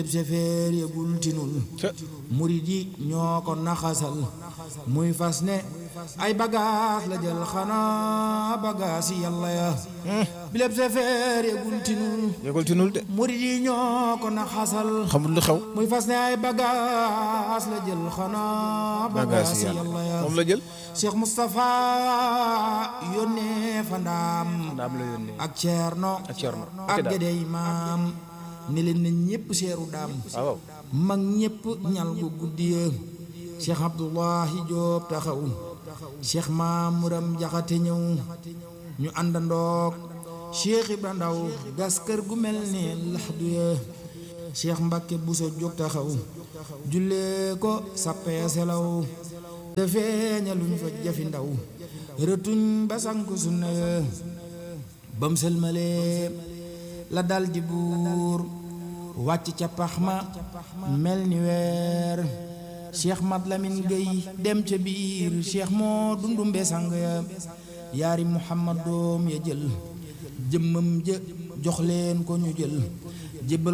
sefeer yëgul tinul murid yi ñoo ko naxasal muy fas ne ay bagaas la jël xanaa bagaas yi yàlla ya bileb sefeer yëgul tinul yëgul tinul de murid yi ñoo ko naxasal xamul lu xew muy fas ne ay bagaas la jël xanaa bagaas yi yàlla ya moom la jël Cheikh Moustapha yónnee fa ndaam ndaam la yónnee ak Ceerno ak Ceerno ak Gédé Imaam ni leen na ñépp seeru daam waaw mag ñépp ñal gu guddiya Cheikh Abdullahi Joob taxaw Cheikh Maamuram Jaxate ñëw ñu àndandoog Cheikh Ibra Ndaw gas kër gu mel ne laxdu ya Cheikh Mbakke Buso jóg taxaw jullee ko sappee selaw te feeñaluñ fa jafi ndaw rëtuñ ba sanku sunna ya bam sëlmalee la dal di buur wàcc ca pax ma mel ni weer cheikh mat lamin gay dem ca biir cheikh moo dundumbe sang ya yaari muhammad doom ya jël jëmmam jë jox leen ko ñu jël jébbal